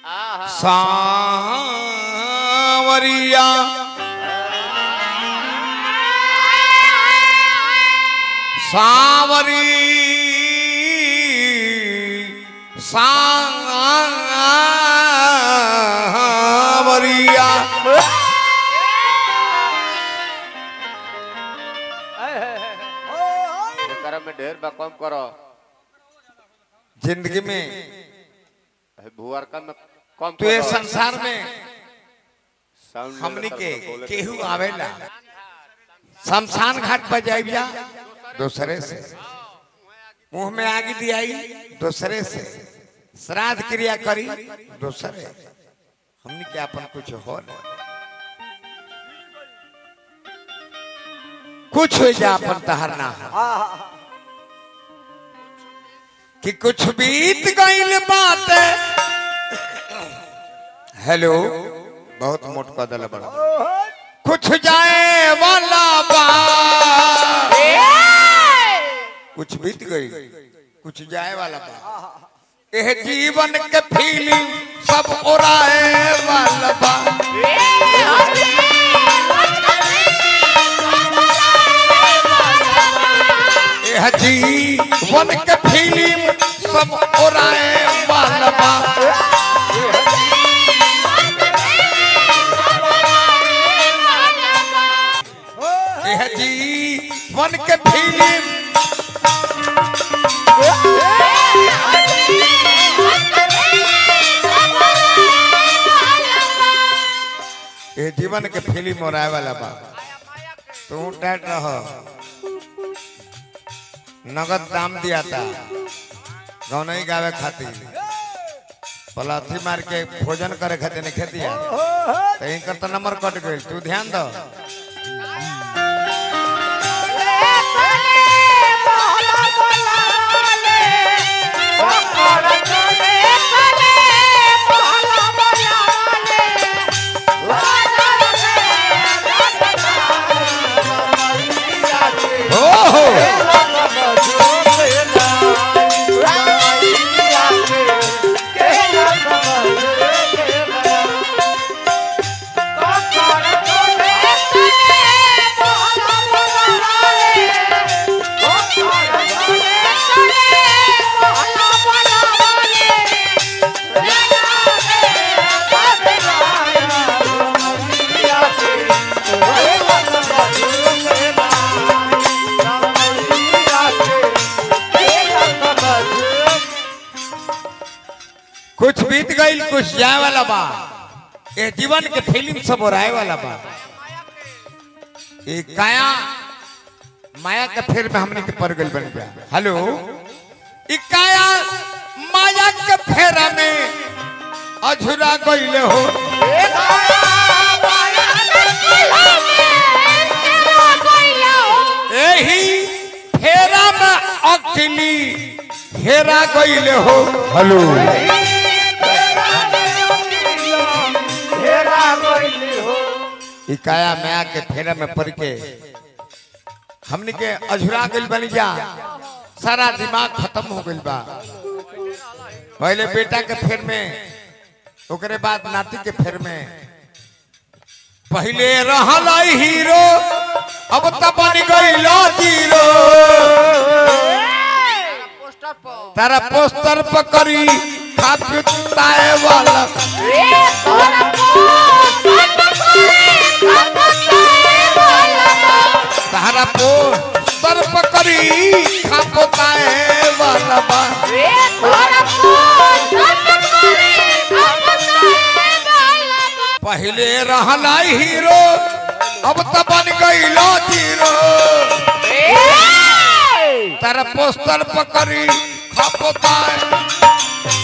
सांवरिया सांवरी सांवरिया एकरा में ढेर बा कम करो जिंदगी में भुआरका में कम तो ये करो। संसार में साउंड हमनी लेवल के तर बोले केहू के आवेला शमशान घाट पर जाइया दूसरे से मुंह में आग दियाई दूसरे से श्राद्ध क्रिया करी दूसरे हमनी के अपन कुछ हो न कुछ हो जा अपन तहर ना हो कि कुछ बीत गईल बात हेलो बहुत मोट कदल बड़ा कुछ जाए वाला बा कुछ बीत गई कुछ जाए वाला बा यह जीवन के फीलिंग सब उड़ाए वाला बा यह जीवन के फीलिंग सब उड़ाए वाला बा यह जीवन के फीलिंग ये जीवन के फिल्म और आए वाला बा तू डट रह नगद दाम दिया था गाँव नहीं गावे खातिर पलाथी मार के भोजन करे खातिर नहीं दिया तो इनकर तो नंबर कट गई तू ध्यान दो ओहो कुछ बीत गई कुछ जाए वाला बा ये जीवन के फिल्म सब और आए वाला बा ये काया माया के फेर में हमने के पड़ गई बन गया हेलो ई काया माया के फेरा में अझुरा गईले हो यही फेरा में अकेली हेरा गईले हो हेलो ई काया माया के फेरा में पड़ के हमने के अझुरा गइल बनी जा सारा दिमाग खत्म हो गइल बा पहले बेटा के फेर में ओकरे बाद नाती के फेर में पहले रहल हीरो अब त बन गइल जीरो पोस्टर पर तारा पोस्टर पर करी खापी ताए वाला तारा पोस्टर पर करी खापो ताए वाला बा पहले रहला हीरो अब त बन गइल जीरो तारा पोस्टर पर करी खापो ताए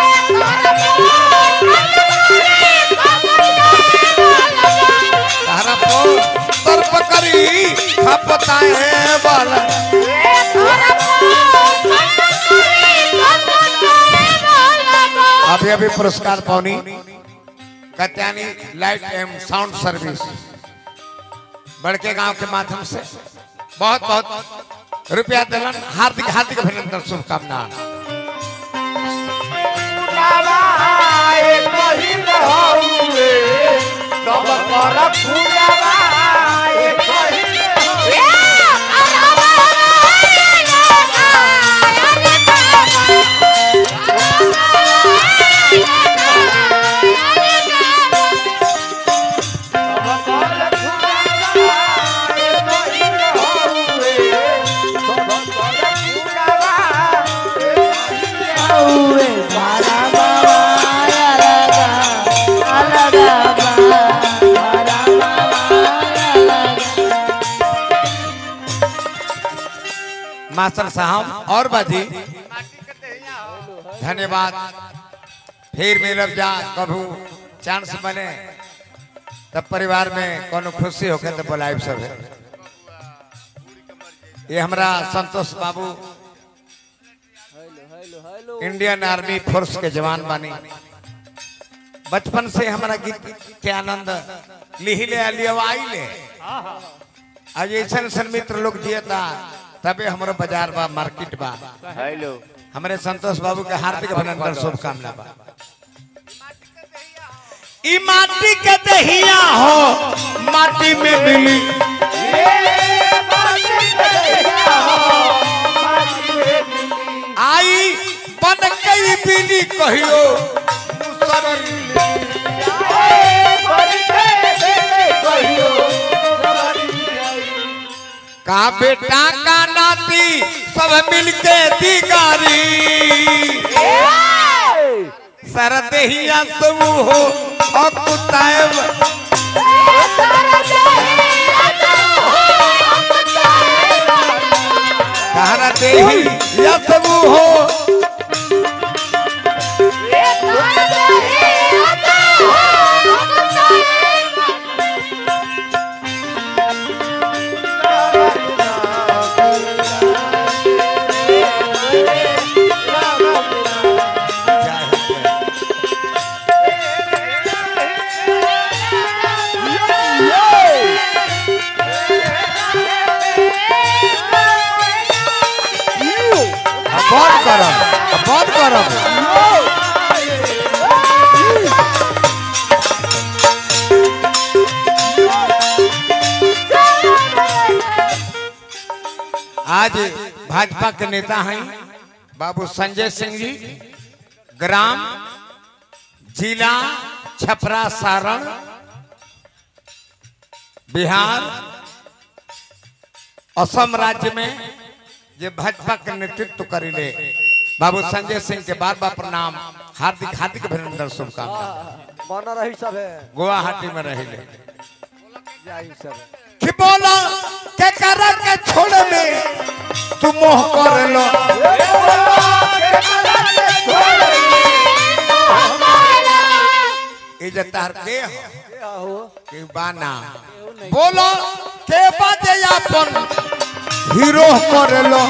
तारा पोस्टर पर करी खापो ताए वाला अभी अभी पुरस्कार पाउनी कत्यानी लाइट एवं साउंड सर्विस बड़के गांव के माध्यम से बहुत बहुत रुपया दिलन हार्दिक हार्दिक अभिनंदन शुभकामना बाबा मास्टर साहब और बाजी धन्यवाद फिर मिलब जा कभू चांस बने तब परिवार में कोनो खुशी होके तो बुलाइब सब है ये हमरा संतोष बाबू इंडियन आर्मी फोर्स के जवान बानी बचपन से हमारा गीत के आनंद लिहिले लियवाई ले आज ऐसा ऐसा मित्र लोग जियता तबे हमारो बाजार बा मार्केट बा हेलो हमारे संतोष बाबू के हार्दिक अभिनंदन शुभकामना बा ई माटी के दहिया हो माटी में मिली आई बन गई बिली कहियो का बेटा का नाती सब मिलके दिगारी सरदेहिया सब हो अकुताएब कहरा देही या सब हो बंद करब बंद करब आज भाजपा के नेता हैं बाबू संजय सिंह जी ग्राम जिला छपरा सारण बिहार असम राज्य में जे भाजपा के नेतृत्व करिले बाबू संजय सिंह के बार बार प्रणाम हार्दिक हार्दिक अभिनंदन शुभकामना बना रही सब है गुवाहाटी में रहिले जाई सब कि बोला के कर के छोड़ में तू मोह कर लो इज्जत तार के हो क्या हो के बाना बोलो के बाजे अपन हीरो कर लो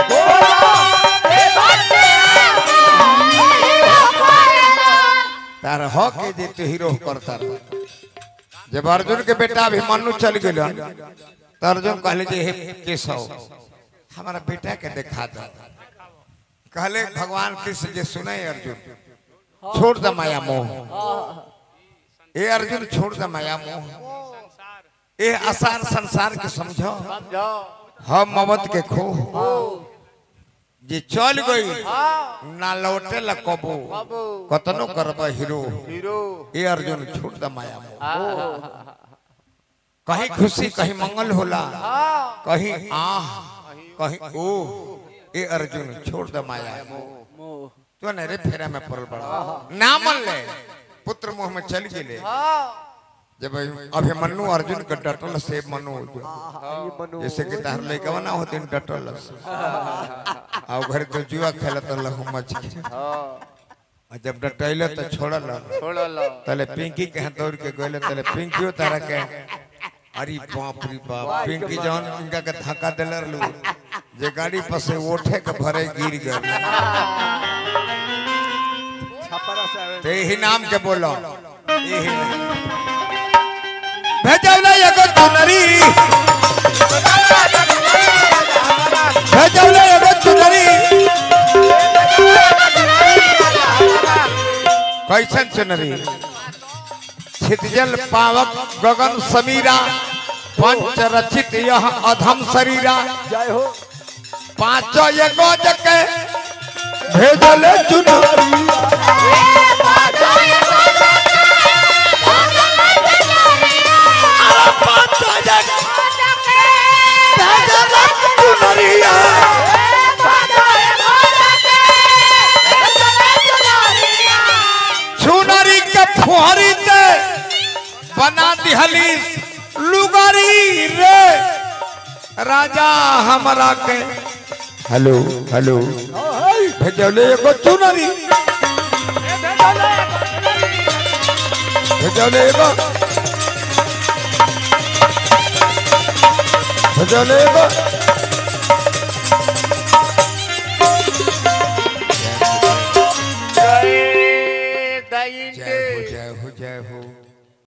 तार हो के जे तू हीरो करता रह जब अर्जुन के बेटा अभिमन्यु चल गए तो अर्जुन कहले जे हे केशव हमारा बेटा के दिखा दो कहले भगवान कृष्ण जे सुने अर्जुन छोड़ द माया मोह ए अर्जुन छोड़ द माया मोह ए आसान संसार के समझो समझो हम ममत के खो जे चल गई ना लौटे ला कबो बाबू कतनो करब हीरो हीरो ए अर्जुन छोड़ द माया मोह कहीं खुशी कहीं मंगल होला कहीं आह कहीं ओ ए अर्जुन छोड़ द माया मोह तो न रे फेरा में पड़ल बड़ा ना मन ले पुत्र मुंह में चल गेले जब अभिमन्यु अर्जुन के डटल से मनु ये मनु जैसे कि तार लइकवा ना होतिन डटल से आ घर तो जुआ खेलत लहु मच के आ जब डटैले तो छोड़ल छोड़ लो तले पिंकी के हाथ दौड़ के गइले तले पिंकियो तारा के अरे बाप रे बाप पिंकी जौन इनका के धक्का देले रहलू जे गाड़ी पर से ओठे के भरे गिर गए छपरा से आवे तो यही नाम के बोलो यही नहीं भेजौले एगो चुनरी भेजौले एगो चुनरी कैसन चुनरी छितजल पावक गगन समीरा पंच रचित यह अधम शरीरा जय हो पांचों ये गोज के भेजले चुनारी चुनरिया चुनरी के फुहरी ते बना दिहली लुगारी रे राजा हमरा के हेलो हेलो भेजले एगो चुनरी भेजले एगो भेजले एगो जय जय हो जय हो जय हो